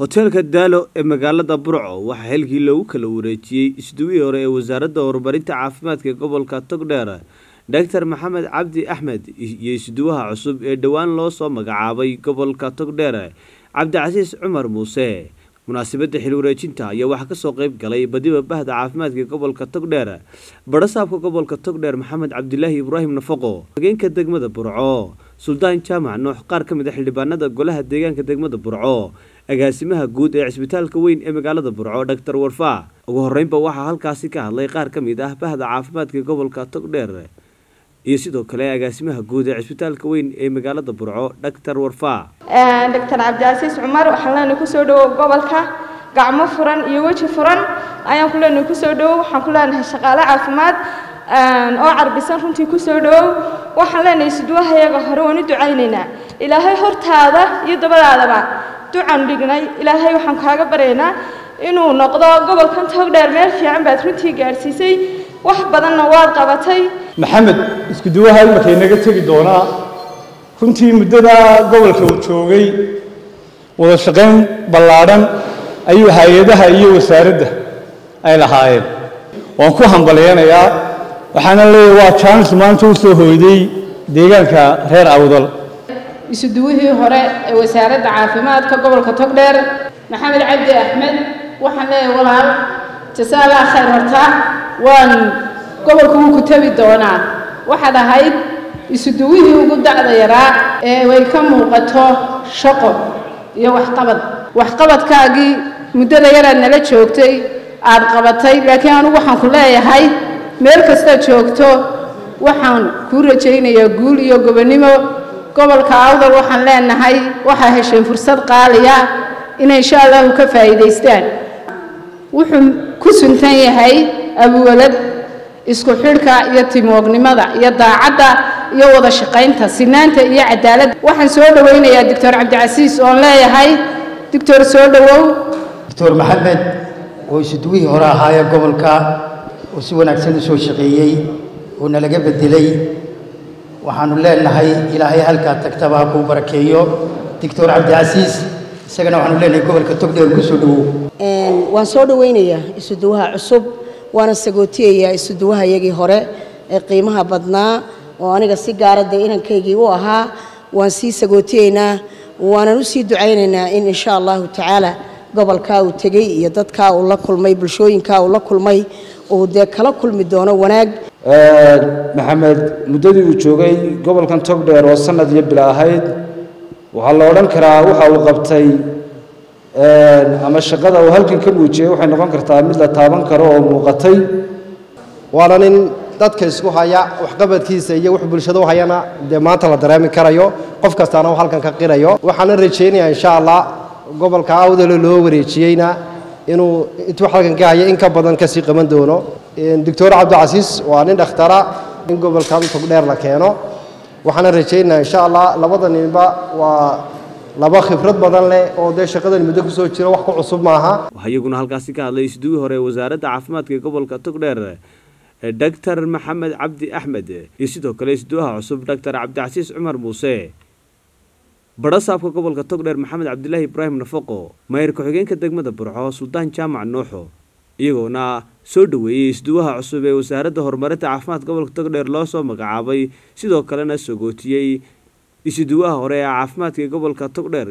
hoteelka daalo ee magaalada burco waxaa xilkii loogu kala wareejiyey isduwihii hore ee wasaaradda horumarinta caafimaadka ee gobolka togdheer doctor maxamed cabdi axmed iyo isduwaha cusub ee dhowaan loo soo magacaabay gobolka togdheer cabdicasiis cumar muuse munaasabadda xil wareejinta ayaa waxaa kasoo qeyb galay badiba bahda caafimaadka gobolka togdheer badhasaabka gobolka togdheer maxamed cabdilaahi ibraahim nafaqo hageenka degmada burco suldaan jaamac noox qaar ka mid a xildhibaanada golaha deegaanka degmada burco agaasimaha guud ee cisbitaalka weyn ee magaalada burco doctor warfaa ugu horeynba waxaa halkaasi ka hadlay qaar ka mid ah bahda caafimaadka gobolka togdheer iyo sidoo kale agaasimaha guud ee cisbitaalka weyn ee magaalada burco doctor warfaa doctor cabdicasiis cumar waxaan leenahay kusoo dhawow gobolka gacmo furan iyo weji furan ayaan ku leenahay kusoo dhawow waxaan ku leenahay shaqaale caafimaad oo carbisan runtii kusoo dhawow waxaan leenahay isduwahayaga hore waan u ducaynaynaa ilaahay hortaada iyo dabadaadaba ducan dhignay ilaahay waxaan kaaga baryaynaa inuu noqdo gobolkan togdheer meel fiican baad runtii gaadhsiisay wax badanna waad qabatay maxamed iskuduwaha imarkay naga tegi doonaa runtii muddada gobolka uu joogay wada shaqayn ballaadhan ayuu hay-adaha iyo wasaaradda ay lahaayeen waan ku hambalyaynayaa waxaana leeyahay waa jaanis maanta u soo hooyday deegaanka reer awdal isuduwihii hore ee wasaaradda caafimaadka gobolka togdheer maxamed cabdi axmed waxaan leeyahay walaal jasaa allah khayr horta waan gobolku wuu ku tabi doonaa waxaad ahayd isuduwihii ugu dacda yaraa ee way ka muuqato shaqo iyo waxqabad waxqabadkaagii muddada yaraad nala joogtay aad qabatay laakiin anugu waxaan ku leeyahay meel kastaad joogto waxaan kuu rajaynayaa guul iyo gobonnimo gobolka awdal waxaan leenahay waxaa hesheen fursad qaaliya inay insha allahu ka faa'iidaystaan wuxuu ku suntan yahay abuwalad isku xidhka iyo timoognimada iyo daacadda iyo wada shaqaynta sinaanta iyo cadaaladda waxaan soo dhowaynayaa doctor cabdicasiis oon leeyahay doctor soo dhowow doctor maxamed oo isuduwihii hore ahaayee gobolka oo si wanaagsan u soo shaqeeyey oo nalaga bedelay waxaanu leenahay ilaahay halkaa tagtaba ha kuu barakeeyo doctor cabdicasiis isagana waxaanu leenahay gobolka togdheer ku soo dhowow waan soo dhowaynayaa isuduwaha cusub waana sagootiyayaa isuduwaha iyagii hore ee qiimaha badnaa oo aniga si gaara dee inankaygii u ahaa waan sii sagootiyeynaa waanan u sii ducaynaynaa in insha allahu tacaala gobolkaa uu tegey iyo dadkaa uu la kulmay bulshooyinkaa uu la kulmay uu dee kala kulmi doono wanaag maxamed muddadii uu joogay gobolkan togdheer oo sanad iyo bila ahayd waxaa la odhan karaa waxa uu qabtay ama shaqada uu halkan ka muujiyey waxay noqon kartaa mid la taaban karo oo muuqatay waana nin dadka isku haya waxqabadkiisa iyo wux bulshada u hayana dee maanta la dareemi karayo qof kastaana uu halkan ka qirayo waxaana rajaynayaa insha allah gobolka awdalo loo wareejiyeyna inuu intuu halkan ka haya in ka badan kasii qaban doono doctor cabdicasiis waa nin dhakhtara in gobolkan togdheer la keeno waxaana rajaynayaa insha allah labada ninba waa laba khibrad badan leh oo dee shaqadan muddo kusoo jira wax ku cusub maaha waxaa iyaguna halkaasi ka hadlay isduwii hore ee wasaaradda caafimaadka ee gobolka togdheer doctor maxamed cabdi axmed iyo sidoo kale isduwaha cusub doctor cabdicasiis cumar muuse badhasaabka gobolka togdheer maxamed cabdilaahi ibraahim nafaqo maayir ku-xigeenka degmada burco suldaan jaamac nuuxo iyagoona soo dhoweeyey isduwaha cusub ee wasaaradda horumarinta caafimaadka gobolka togdheer loo soo magacaabay sidoo kalena sogootiyey isuduwaha hore ee caafimaadka ee gobolka togdheer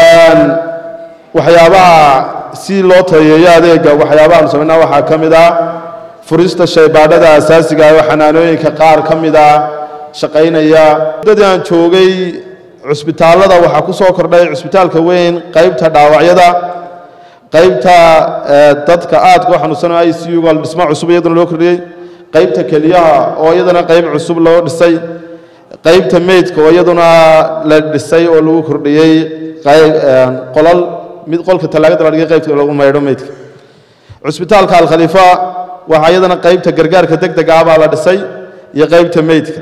waxyaabaha si loo tayeeyo adeega waxyaabahaanu samaynaa waxaa ka mid ah furista shaybaadhada asaasiga ah oo xanaanooyinka qaar ka mid ah shaqaynaya muddadii aan joogay cusbitaallada waxaa ku soo kordhay cusbitaalka weyn qaybta dhaawacyada qaybta dadka aadka u xanuunsan i c u dhismo cusub iyadana loo kordhiyey qaybta keliyaha oo iyadana qayb cusub loo dhisay qaybta meydka oo iyaduna la dhisay oo lagu kordhiyey qolal mid qolka tallaagada la dhigay qaybta lagu maydho meydka cusbitaalka alkhaliifa waxaa iyadana qaybta gargaarka deg deg ah baa la dhisay iyo qaybta meydka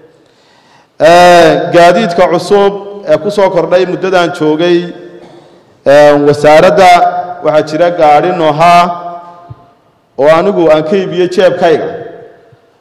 gaadiidka cusub ee ku soo kordhay muddadan joogay wasaaradda waxaa jira gaadhi noohaa oo anigu aan ka iibiyey jeebkayga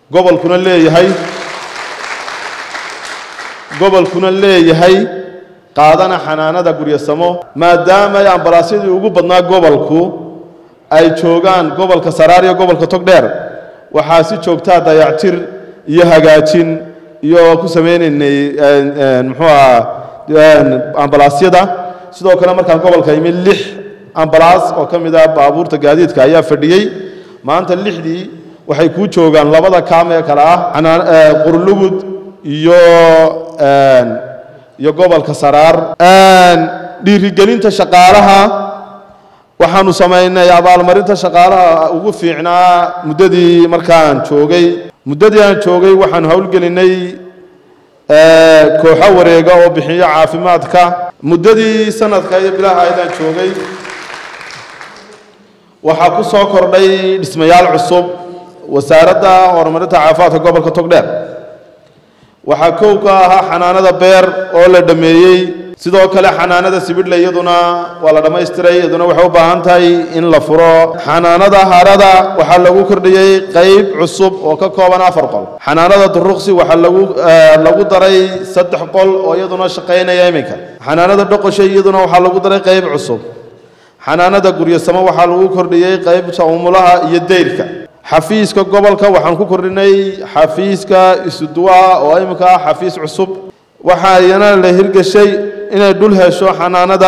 gobolkuna leeyahay gobolkuna leeyahay qaadana xanaanada guryasamo maadaama ay ambalaasyadii ugu badnaa gobolku ay joogaan gobolka saraar iyo gobolka togdheer waxaa si joogtaa dayactir iyo hagaajin iyo ku sameynaynay muxuu aha ambalaasyada sidoo kale markaan gobolka imi lix ambalaas oo ka mid ah baabuurta gaadiidka ayaa fadhiyey maanta lixdii waxay kuu joogaan labada kaam ee kale ah qurlugud iyo iyo gobolka saraar dhiirigelinta shaqaalaha waxaanu samaynay abaalmarinta shaqaalaha ugu fiicnaa muddadii markaan joogay muddadii aan joogay waxaanu howlgelinay kooxo wareega oo bixiyo caafimaadka muddadii sanadka iyo bilaha aydaan joogay waxaa ku soo kordhay dhismayaal cusub wasaaradda horumarinta caafimaadka gobolka togdheer waxaa kow ka ahaa xanaanada beer oo la dhammeeyey sidoo kale xanaanada sibidhle iyaduna waa la dhammaystiray iyaduna waxay u baahan tahay in la furo xanaanada harada waxaa lagu kordhiyey qayb cusub oo ka kooban afar qol xanaanada duruqsi waxaa lagu lagu daray saddex qol oo iyaduna shaqaynaya iminka xanaanada dhoqoshay iyaduna waxaa lagu daray qayb cusub xanaanada guryasamo waxaa lagu kordhiyey qaybta umulaha iyo dayrka xafiiska gobolka waxaan ku kordhinay xafiiska isuduwaha oo iminka ah xafiis cusub waxaa iyana la hirgeshay inay dhul hesho xanaanada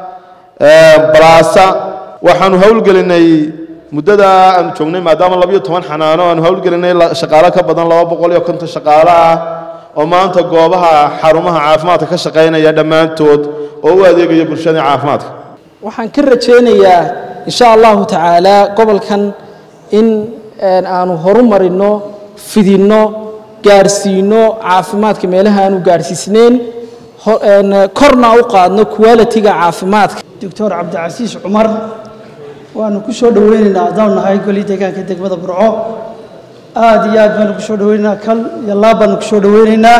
balaasa waxaanu howlgelinay muddada aanu joognay maadaama labiyo toban xanaano aanu howlgelinay shaqaalo ka badan laba boqol iyo konton shaqaalo ah oo maanta goobaha xarumaha caafimaadka ka shaqaynaya dhammaantood oo u adeegaya bulshada caafimaadka waxaan ka rajaynayaa insha allahu tacaala gobolkan in aanu horumarino fidinno gaarsiino caafimaadka meelaha aanu gaarsiisnayn korna u qaadno qualitiga caafimaadka doctor cabdicasiis cumar waanu ku soo dhoweynaynaa haddaan nahay golii deegaanka degmada burco aada iyo aad baanu ku soo dhoweynaynaa kal iyo laab baanu ku soo dhoweynaynaa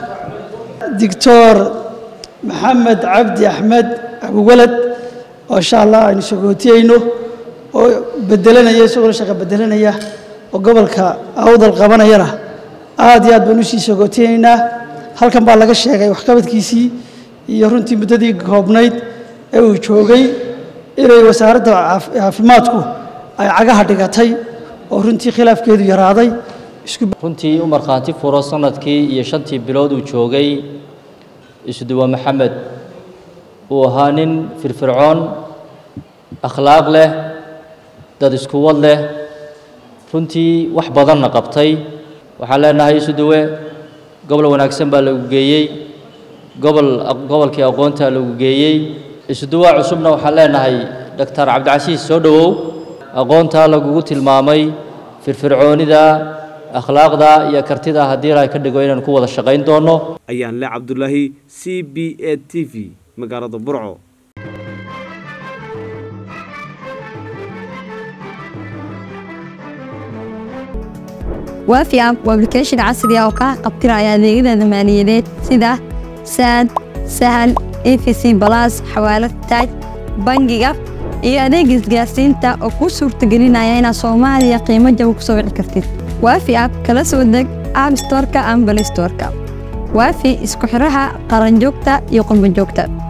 doctor maxamed cabdi axmed abuwalad oo insha allah aynu sagootiyeyno oo bedelanaya isagoo shaqa bedelanaya oo gobolka awdal qabanayana aad iyo aad baan usii sagootiyeynaa halkan baa laga sheegay waxqabadkiisii iyo runtii muddadii koobnayd ee uu joogay inay wasaaradda caafimaadku ay cagaha dhigatay oo runtii khilaafkeedu yaraaday runtii u markhaanti furo sanadkii iyo shantii bilood uu joogay isuduwa maxamed uu ahaa nin firfircoon akhlaaq leh dad iskuwad leh runtii wax badanna qabtay waxaan leenahay isuduwe gobol wanaagsan baa lagu geeyey gobol gobolkii aqoontaa lagu geeyey isuduwa cusubna waxaan leenahay doctor cabdicasiis soo dhowow aqoontaa lagugu tilmaamay firfircoonida akhlaaqda iyo kartida haddii ilahay ka dhigo inaan ku wada shaqayn doono ayaan le cabdulaahi c b a t v magaalada burco waafi app waa application casri ah oo kaa qabtiraya adeegyada maaliyadeed sida saad sahal efc balas xawaalad taaj bangiga iyo adeeg isgaarsiinta oo kuu suurtagelinaya inaad soomaaliya qiimo jaba ku soo wici kartid waafi app kala soo deg app storeka ama balay storeka waafi isku xidhaha qaranjoogta iyo qurbanjoogta